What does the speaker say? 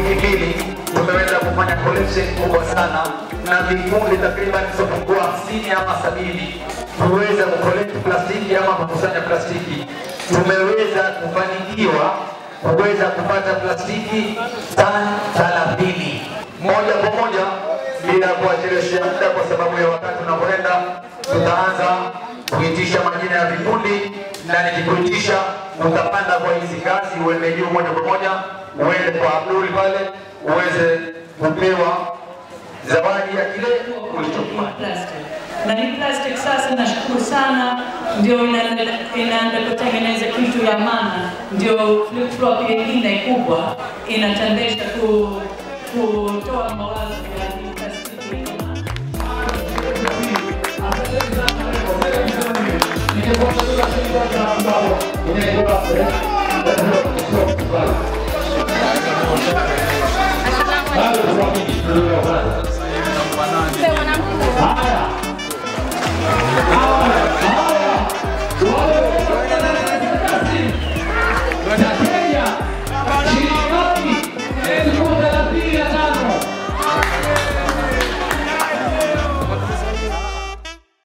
mbili tumeweza kufanya collection kubwa sana na vikundi takriban zisizopungua hamsini ama sabini kuweza kukolekti plastiki ama kukusanya plastiki. Tumeweza kufanikiwa kuweza kupata plastiki tani thelathini moja kwa moja bila kuacheleshea muda, kwa sababu ya wakati unavyoenda, tutaanza kuitisha majina ya vikundi na nikikuitisha utapanda kwa hizi ngazi uende juu moja kwa moja, uende kwa Abdul pale uweze kupewa zawadi ya kile ulichofanya. plastic. Na hii plastic sasa nashukuru sana ndio inaenda inaenda kutengeneza kitu ya maana, ndio flip flop nyingine kubwa inatendesha ku, kutoa mawazo ya hii plastiki ya maana. Ningekuwa na ambao inaitwa